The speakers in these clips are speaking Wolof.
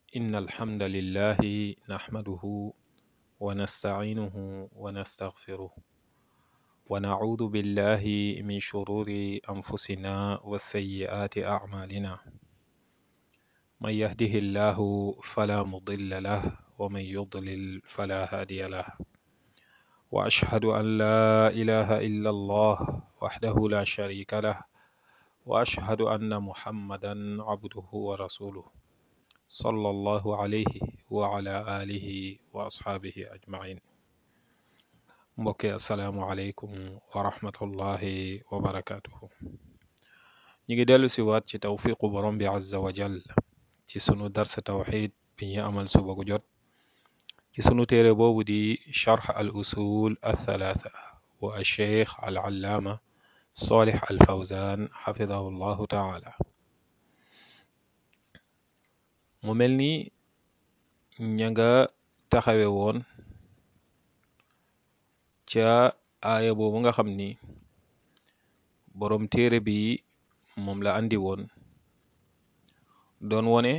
إن الحمد لله نحمده ونستعينه ونستغفره ونعوذ بالله من شرور أنفسنا وسيئات أعمالنا من يهده الله فلا مضل له ومن يضلل فلا هادي له وأشهد أن لا إله إلا الله وحده لا شريك له وأشهد أن محمدا عبده ورسوله صلى الله عليه وعلى آله وأصحابه أجمعين mbokki asalaamualeykum wa rahmatullahi wa barakatuhu ñu ngi dellu si waat ci tawfiqu borom bi azza wa jal ci sunu darsa tawxid bi ñu amal suba gu jot ci sunu téere boobu di charx al usul althalatha wa alcheikh al allaama solih al fawzan xafidahu llahu taala mu mel ni ña nga taxawe woon ca aaya boobu nga xam ni boroom téere bi moom la andi woon doon wone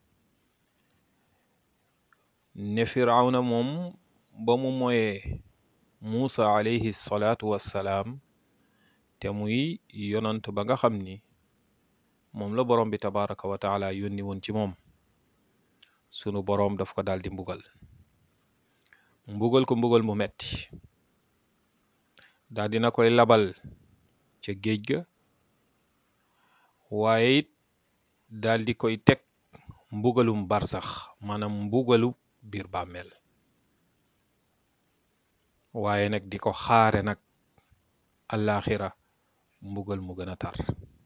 ne firawna moom ba mu moyee muusa alayhi salaatu wassalaam te muy yonant ba nga xam ni moom la boroom bi tabaraka wa taala yónni woon ci moom sunu boroom daf ko daldi mbugal mbugal ko mbugal mu metti daal dina koy labal ca géej ga waaye it daal di koy teg mbugalum barsax maanaam mbugalu biir bàmmeel waaye nag di ko xaare nag àllaaxira mbugal mu gën a tar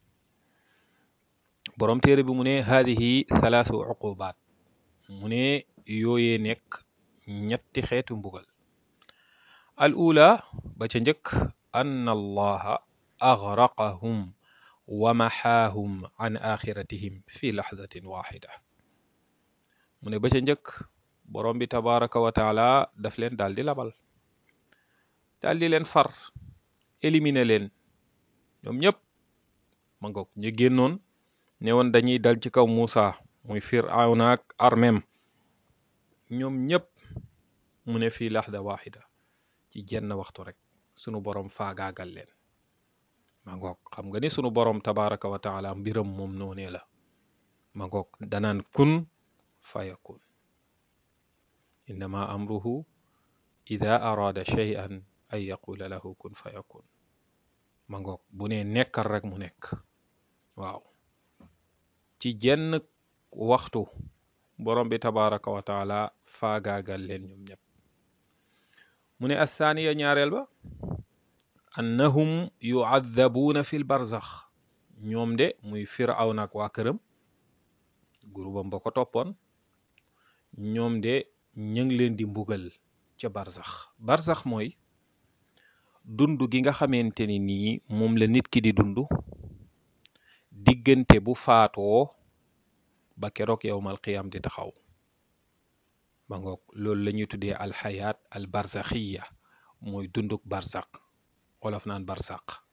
boroom téere bi mu ne haadihi thalaasu uqubaat mu ne yooyee nekk ñetti xeetu mbugal al ula ba ca njëkk ann allaha agraqahum wa maxaahum an axiratihim fi laxdatin waxida mu ne ba ca njëkk borom bi tabaraka wa taala daf leen daal di labal daal di leen far éliminer leen ñoom ñëpp ma ngoog ñu génnoon ne woon dañuy dal ci kaw Muusa muy Firawna ak armem ñoom ñëpp mu ne fii laxda waxida ci jenn waxtu rek sunu borom faagaagal leen ma ngoog xam nga ni sunu borom tabaraka wa taala mbiram moom noonee la ma ngoog danaan kun fayakun innama amruhu ida arada shay'an an yaqula lahu kun fayakun ma ngoog bu ne nekkal rek mu nekk waaw ci jenn waxtu borom bi tabaraka wa taala faagaagal leen ñoom ñëpp mu ne athaaniya ñaareel ba annahum yuaddabuuna fi l barzax ñoom de muy firawna ak waa këram gurubam ba ko toppoon ñoom de ñu ngi leen di mbugal ca barzax barzax mooy dund gi nga xamante ni nii moom la nit ki di dund diggante bu faatoo ba keroog yowmal qiyam di taxaw ba ngoog loolu la ñuy tuddee alxayaat al barzaxiya mooy dunduk barzaq wolof naan barzaq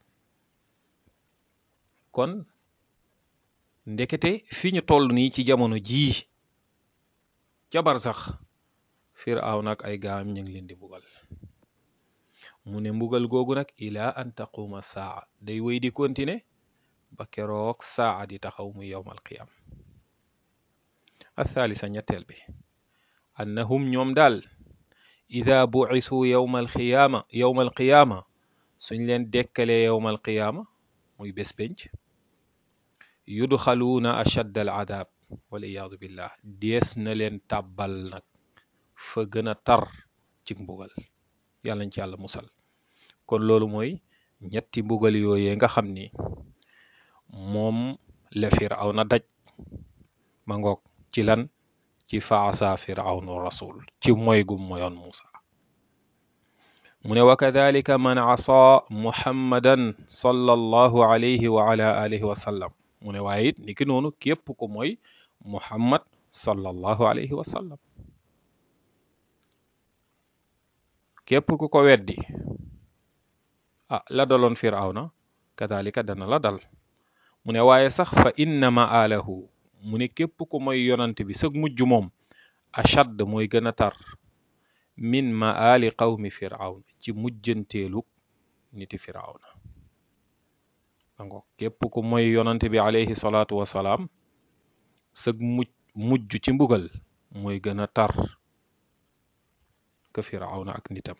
kon ndekete fi ñu toll nii ci jamono jii ca barzax firaaw nag ay gaam ñu ngi leen di mbugal mu ne mbugal googu nag ila an taquma saa day wéy di continuer ba keroog saa di taxaw muy yowmal qiyam athaalisa ñetteel bi annahum ñoom daal ida buisu yowma alqiyaama yowma alqiyaama suñ leen dekkalee yowma alqiyaama muy bés penc yudxaluuna ashadd al adaab waliyaadu billah dees na leen tàbbal nag fa gën a tar ci mbugal yàlla nañ ci yàlla musal kon loolu mooy ñetti mbugal yooyee nga xam ni moom la Firawna daj ma ngoog ci lan ci faasa firawnu rasul ci moy gum moyoon Muusa mu ne wa kadalika man asa muhammadan sallallahu alayhi wa ala alihi wa sallam mu ne waaye it niki noonu képp ko mooy muhammad sallallahu alayhi wa sallam képp ku ko weddi ah la daloon firawna kadalika dana la dal mu ne waaye sax fa inna ma'alahu mu ne képp ku mooy yonante bi sëg mujj moom ashad mooy gën a tar min maali qawmi firawn ci mujjanteelu niti firawna dango képp ku mooy yonante bi alayhi salaatu wasalaam sëg mujj mujj ci mbugal mooy gën a tar ka firawna ak nitam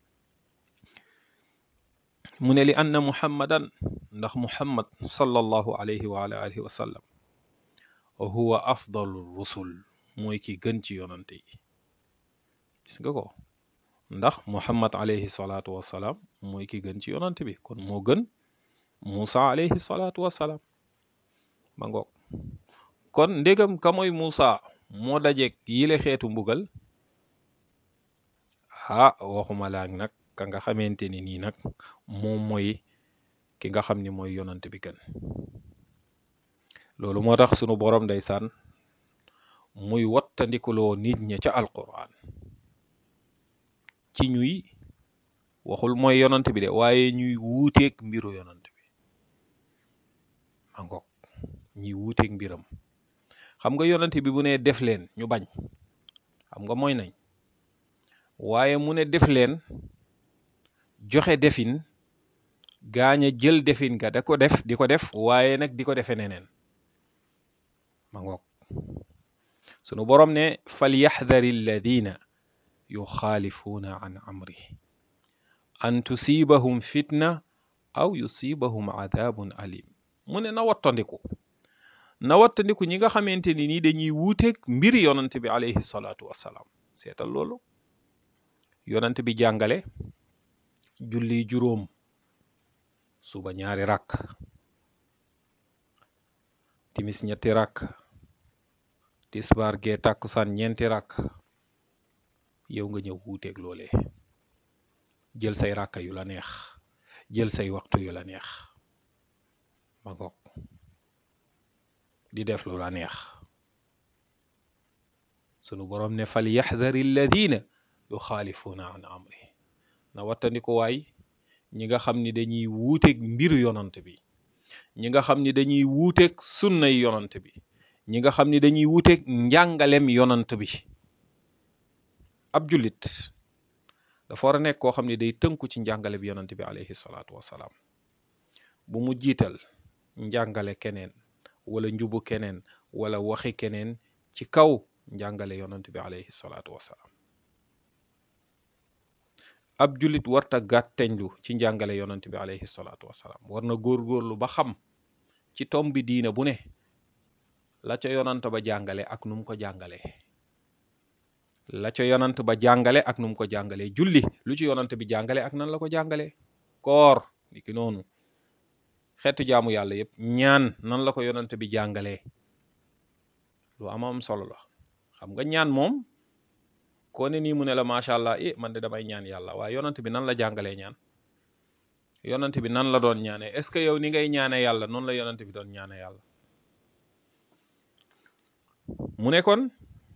mu ne li anna muhammadan ndax muhammad sallallahu alayhi wa ala alihi wa sallam huwa afdalu rusul mooy ki gën ci yonante yi gis nga ko ndax muhammad alayhi salaatu wasalaam mooy ki gën ci yonante bi kon moo gën Muusa alayhi salaatu wasalaam ma ngoog kon ndégam ka mooy Muusa moo dajeeg yile xeetu mbugal ah waxuma laak nag ka nga xamante ni nii nag moom mooy ki nga xam ni mooy yonante bi gën loolu moo tax sunu borom ndeysaan muy wattandikuloo nit ña ca alquran ci ñuy waxul mooy yonante bi de waaye ñuy wuuteeg mbiru yonante bi ma ngoog ñuy wuuteeg mbiram xam nga yonante bi bu ne def leen ñu bañ xam nga mooy nañ waaye mu ne def leen joxe defin gaañ a jël defin ga da ko def di ko def waaye nag di ko defe neneen ma ngoog sunu borom ne fal yaxdari alladina yuxaalifuuna an amri an tusibahum fitna aw yusibahum adabun alim mu ne na wattandiku na wattandiku ñi nga xamante ni nii dañuy wuuteeg mbiri yonante bi alayhi salaatu wassalaam seetal loolu yonante bi jàngale julli juróom suba ñaari rakk timis ñetti rakk tisbaar gee tàkkusaan ñeenti rakk yow nga ñëw wuuteeg loolee jël say rakka yu la neex jël say waxtu yu la neex ma ngoog di def lu la neex sunu boroom ne fal yaxdari alladina yuxaalifuuna an amri na wattandiku waay ñi nga xam ni dañuy wuuteeg mbiru yonant bi ñi nga xam ni dañuy wuuteeg sunnay yonant bi ñi nga xam ni dañuy wuuteeg njàngalem yonant bi ab jullit dafa war a nekk koo xam ne day tënku ci njàngale bi yonant bi alayhi salaatu wasalaam bu mu jiital njàngale keneen wala njubu keneen wala waxi keneen ci kaw njàngale yonant bi alayhi salaatu wasalaam ab jullit warta gàtteñlu ci njàngale yonant bi alayhi salaatu wasalaam war na góorgóorlu ba xam ci tom bi diina bu ne la ca yonant ba jàngale ak nu mu ko jàngalee la ca yonant ba jàngale ak nu mu ko jàngalee julli lu ci yonant bi jàngale ak nan la ko jàngalee koor niki noonu xeetu jaamu yàlla yépp ñaan nan la ko yonant bi jàngalee lu am am solo la xam nga ñaan moom koo ne nii mu ne la macha allah eh man de damay ñaan yàlla waaye yonant bi nan la jàngalee ñaan yonant bi nan la doon ñaanee est ce que yow ni ngay ñaane yàlla noonu la yonant bi doon ñaane yàlla mu ne kon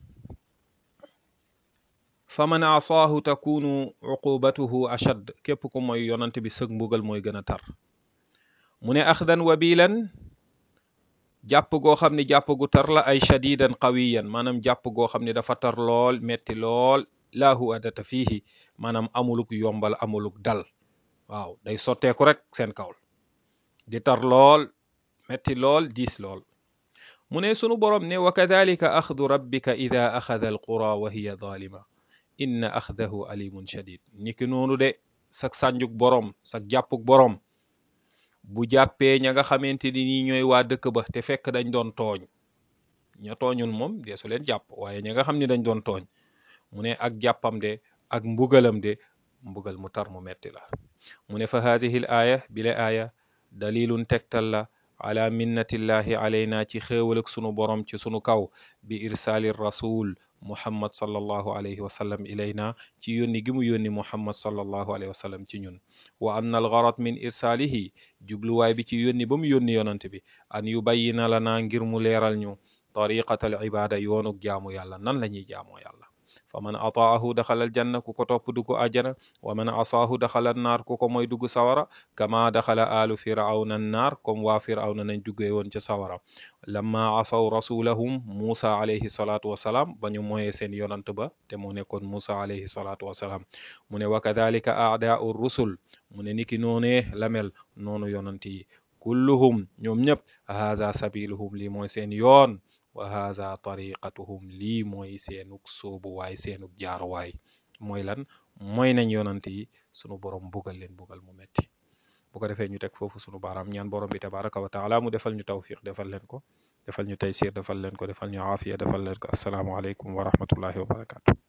fa man asaahu takunu uqubatuhu ashad képp ku mooy yonant bi sëg mbugal mooy gën a tar mu ne axdan wabilan jàpp goo xam ne jàpp gu tar la ay shadidan qawiyan maanaam jàpp goo xam ne dafa tar lool metti lool laahu adata fiihi maanaam amuluk yombal amuluk dal waaw day sotteeku rek seen kawl di tar lool metti lool diis lool mu ne sunu borom ne wa kadalika axdu rabbika ida axada alqura wa hiya zalima inna axdahu alimun shadid niki noonu de sak sànjuk borom sak jàppuk borom bu jàppee ña nga xamante ni nii ñooy waa dëkk ba te fekk dañ doon tooñ ña tooñul moom deesu leen jàpp waaye ña nga xam ni dañ doon tooñ mu ne ak jàppam de ak mbugalam de mbugal mu tar mu metti la mu ne fa haadihi l aaya bile aaya dalilun tegtal la ala minnatillahi alayna ci xéewal ak sunu borom ci sunu kaw bi irsaali rasul muhammad sallallahu alayhi wa sallam ilayna ci yónni gi mu yónni muhammad sallallahu alayhi wa sallam ci ñun wa anna al gharad min irsaalihi jubluwaay bi ci yónni ba mu yónni yonante bi an yubayyina lana ngir mu leeral ñu tariqatal ibada yoonuk jaamu yàlla nan la ñuy jaamoo yàlla fa man ataahu daxala aljanna ku ko topp dugg àjjana wa man asaahu daxala annaar ku ko mooy dugg sawara kama daxala alu firawna annaar comme waa firawna nañ duggee woon ca sawara lamma asaw rasulahum muusa alayhi salaatu wasalaam ba ñu mooyee seen yonant ba te moo nekkoon muusa alayhi salaatu wasalaam mu ne wa kadalika aadaau rusul mu ne niki noonee la mel noonu yonant yi kulluhum ñoom ñëpp haza sabiluhum lii mooy seen yoon wa haza tariqatuhum lii mooy seenuk soobuwaay seenuk jaaruwaay mooy lan mooy nañ yonant yi sunu borom bugal leen bugal mu metti bu ko defee ñu teg foofu sunu baaraam ñaan borom bi tabaraka wa taala mu defal ñu tawfiq defal leen ko defal ñu taysir defal leen ko defal ñu aafiya defal leen ko asalaamu aleykum wa rahmatullahi wa barakatu